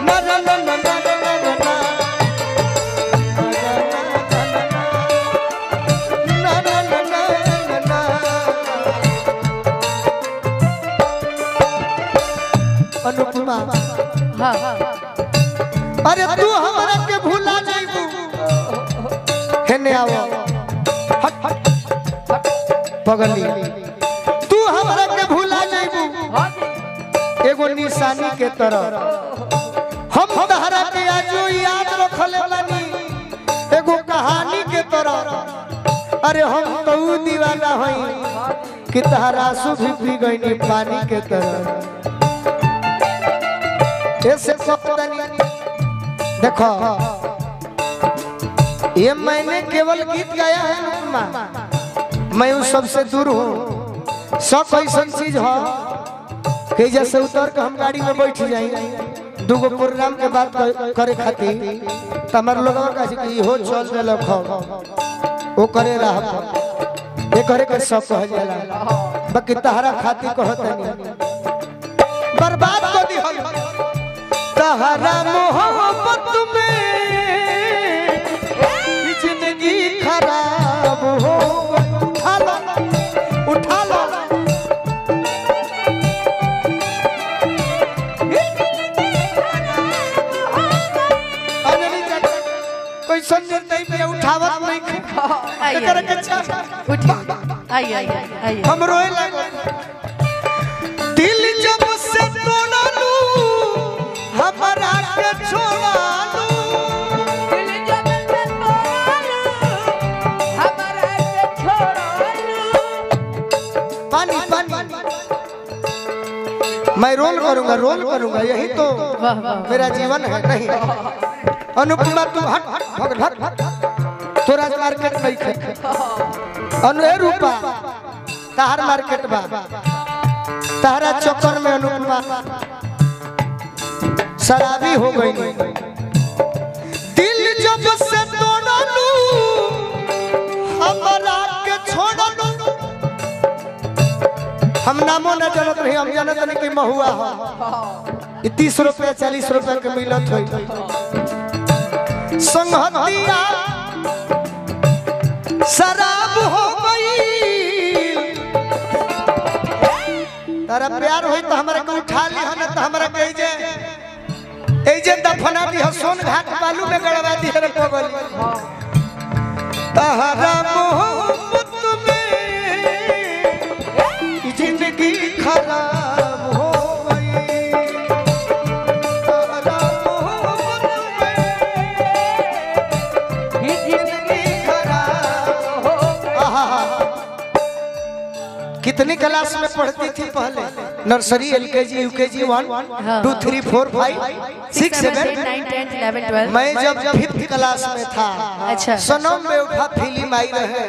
ना ना ना ना ना ना ना ना ना ना ना ना ना अनुपमा हाँ हाँ अरे तू हमरा के भूला जाइबू हेने आओ हट हट पगली तू हमरा के भूला जाइबू हाँ जी एगो निशानी के तरह हम तहरा के आजो याद रखले बानी एगो कहानी के तरह अरे हम तो ऊ दीवाना हई कि तहरा आंसू भी पी गईनी पानी के तरह ऐसे कहतनी देखो ये मैंने केवल गीत गाया है अनुपमा मैं उस सबसे दूर हूँ सब ऐसा चीज हो कि जैसे उतर के हम गाड़ी में बैठ जाई दूगो प्रोग्राम के बात क- करे खातिर त हमार लोगवा कहे कि इहो चल देल खो ओ करे रहा ये करे के सब कह जाला बाकी तहरा खातिर कहतनी बर्बाद कर दी तहरा मोहब्बत में ई जिंदगी खराब हो गई। उठा लो उठा लो अंजलि चाचा, कोई संजय नहीं पे उठावत नहीं आइए एकरा के छा उठिए आइए आइए आइए हम रोए लागल दिल जब से तोड़लू हमरा के छोड़लू पानी पानी मैं रोल करूंगा रोल करूंगा यही तो वाह वाह मेरा जीवन है नहीं अनुपमा तू हट हट हट हट तोरा मार्केट नहीं खे अनु ए रूपा तहार मार्केट बा तहरा चक्कर में अनुपमा शराबी हो गई दिल जब से तोड़लू हमरा के छोड़लू हम नामो न जानत रही हम जानत नहीं कि महुआ हो ई तीस रुपया चालीस रुपया के मिलत हो संगतिया शराब हो गई तारा प्यार होई तो हमरा के उठा ली हन तो हमरा के जे ए जे दफना दी ह सोन घाट बालू में गड़वा दी रे पगली तहरा मोहब्बत में ई जिंदगी खराब हो गई तहरा मोहब्बत में जिंदगी खराब हो गई आहा कितनी क्लास में पढ़ती थी पहले नर्सरी एल के जी U K G one two three four five six seven nine tenth eleven twelve मैं जब फिफ्थ क्लास में था अच्छा सनम बेवफा फिल्म आई रहे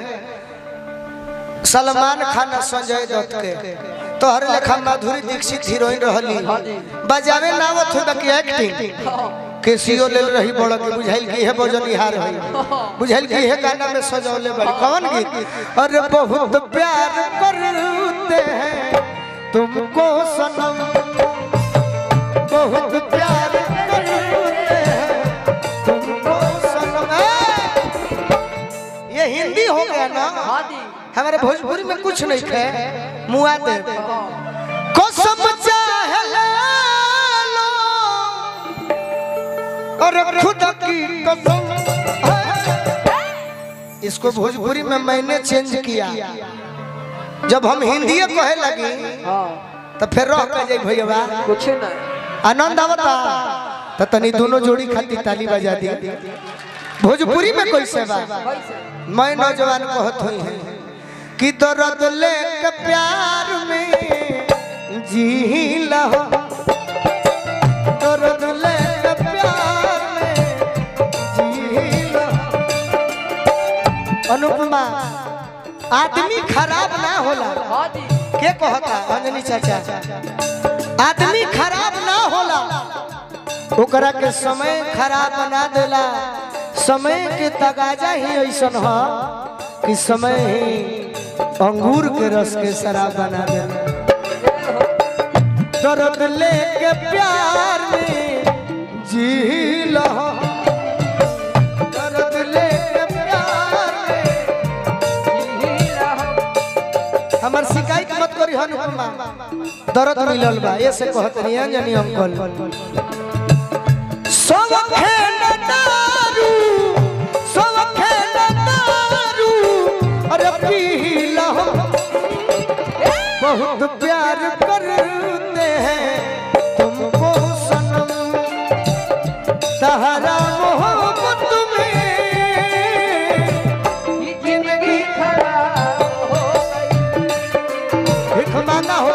सलमान खान और संजय दत्त के तोहर लेखा माधुरी दीक्षित हीरोइन रहली बजावे नावत हो बाकी एक्टिंग केसीओ ले रही बड़ के बुझाइल की है बजनिहार है बुझाइल की है गाना में सजौले बड़ी कौन गीत अरे बहुत प्यार करते हैं तुमको सनम बहुत प्यार करते हैं तुमको सनम ए! ये हिंदी हो गया ना हमारे भोजपुरी में कुछ नहीं थे मुआ दे कसम चाहे लो और खुद की कसम है। इसको भोजपुरी में मैंने चेंज किया जब हम हिंदी कहे लगी तो फिर रह के जाई भैया कुछ नहीं आनंद आवता तो तनी दोनों जोड़ी खाती ताली बजा दी भोजपुरी में कैसे बा मैं नौजवान कहत हुई है कि दर्द लेके प्यार में जी लहो दर्द लेके प्यार में जी लहो अनुपमा आदमी खराब ना होला के कहता अंजनी चाचा आदमी खराब ना होला ओकरा के समय खराब बना देला समय के तगाजा ही ऐसन ह कि समय ही अंगूर के रस के शराब बना देला दर्द लेके प्यार में जी लो दर्द लेके प्यार में हमार शिकायत मत करी हनुमा दर्द मिलल बा ये से कहत नहीं अंजनी अंकल सब खेल दारू सब खेल दारू अरे पी लो बहुत प्यार करते हैं तुमको सनम सहारा मोहब्बत में जिंदगी खराब हो गई भिख मांगा हो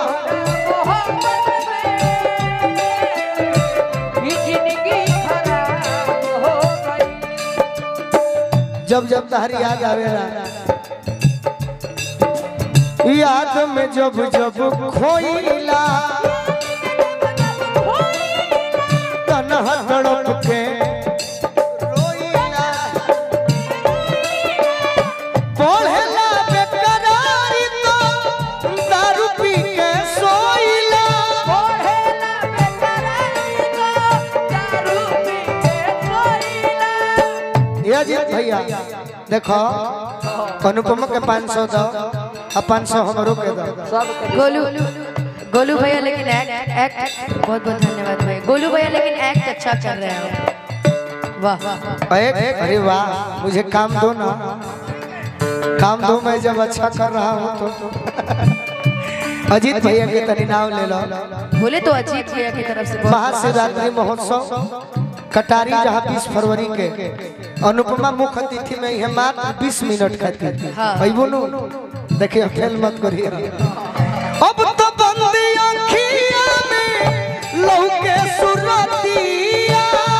जब जब तहरी याद आवेला याद में जब जब खोइला तनहा तड़प के रोइला पढ़ेला बेकरारी तो दारू पी के सोइला ये अजीत भैया देखो अनुपमा के पाँच सौ दो और पाँच सौ हमरो के दो गोलू गोलू भैया लेकिन एक्ट एक्ट बहुत बहुत धन्यवाद भाई गोलू भैया लेकिन एक्ट अच्छा कर रहे हैं वाह वाह एक अरे वाह मुझे काम दो ना काम दो मैं जब अच्छा कर रहा हूँ तो अजीत भैया के तनी नाम ले लो बोले तो अजीत भैया की तरफ से बहुत महाशिवरात्रि महोत्सव कटारी जहाँ बीस फरवरी के अनुपमा मुख्य अतिथि में यह मात्र बीस मिनट खातिर हाँ। भाई बोलो देखिए खेल मत करिए अब तो बंदी अखिया में लौके सुरतिया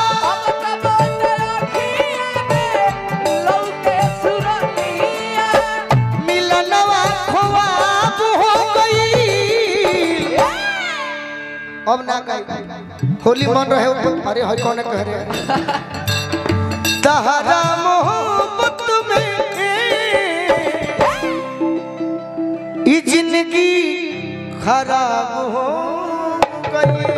मिलनवा ख्वाब हो गई अब ना कही होली मन रहे ऊपर अरे हई कौन कह रहे तहरा मोहब्बत में ई जिंदगी खराब हो गई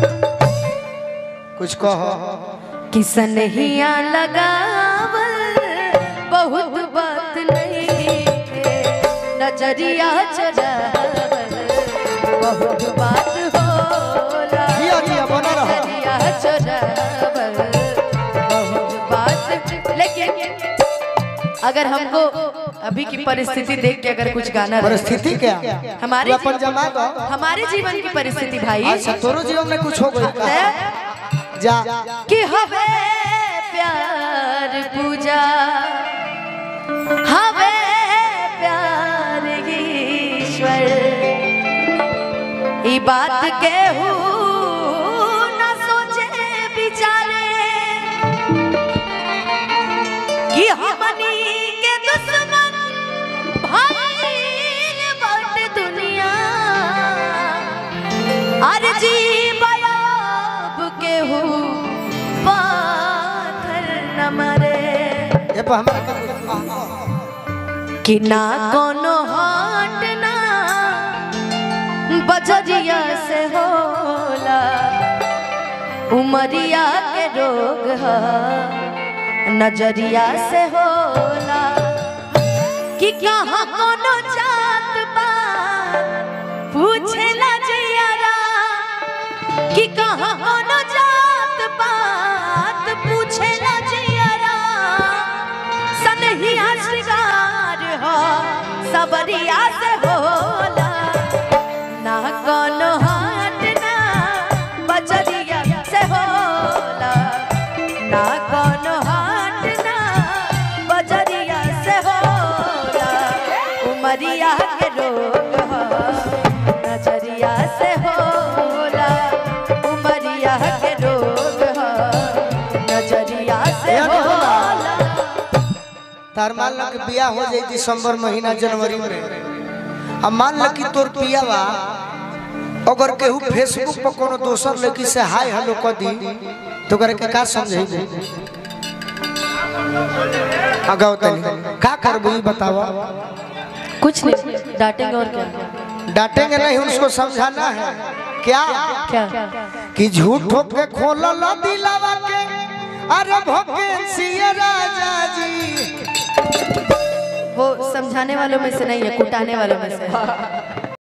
कुछ कहो किसन हिया लगावल बहुत बात नहीं है नजरिया चढ़ावल बहुत बात होला जिया जिया बना रहो नजरिया चढ़ावल बहुत बात लेकिन अगर हमको अभी की परिस्थिति देख के अगर कुछ गाना रहे- परिस्थिति क्या हमारे तू अपन जमा दो हमारे जीवन की परिस्थिति भाई अच्छा तोरो जीवन में कुछ हो गई है जा कि हवे प्यार पूजा हवे प्यार ईश्वर ई बात के न सोचे बिचारे कि हमनी के दुश्मन भाई बट दुनिया अर्जी बयाब के हो पाथर न मरे ये पर हमारा कि ना कोनो हाट ना बजरिया से होला उमरिया के रोग ह नजरिया से होला कि कहाँ कोनो जात पात पूछेला जियारा कि कहाँ कोनो जात पात पूछेला जियारा सनहिया श्रृंगार हो सबरिया से होला ना कोनो हाट ना बजरिया से होला ना कोनो हाट ना बजरिया से होला उमरिया के रोग हो नजरिया से होला उमरिया के रोग हो नजरिया से याद होला। होला तार मान लो कि बियाह हो जाई दिसंबर महीना जनवरी में अब मान लो कि तोर पियावा अगर केहू फेसबुक पर कोनो दोसर लड़की से हाय हेलो कर दी तो करे के का समझे अगाव तनी का करबू ई बतावा कुछ नहीं डांटेंगे और क्या डांटेंगे नहीं उसको समझाना है क्या क्या कि झूठो के खोलल दिलावा के अरे भकेंसी राजा जी वो समझाने वालों में से नहीं है कुटाने वालों में से है।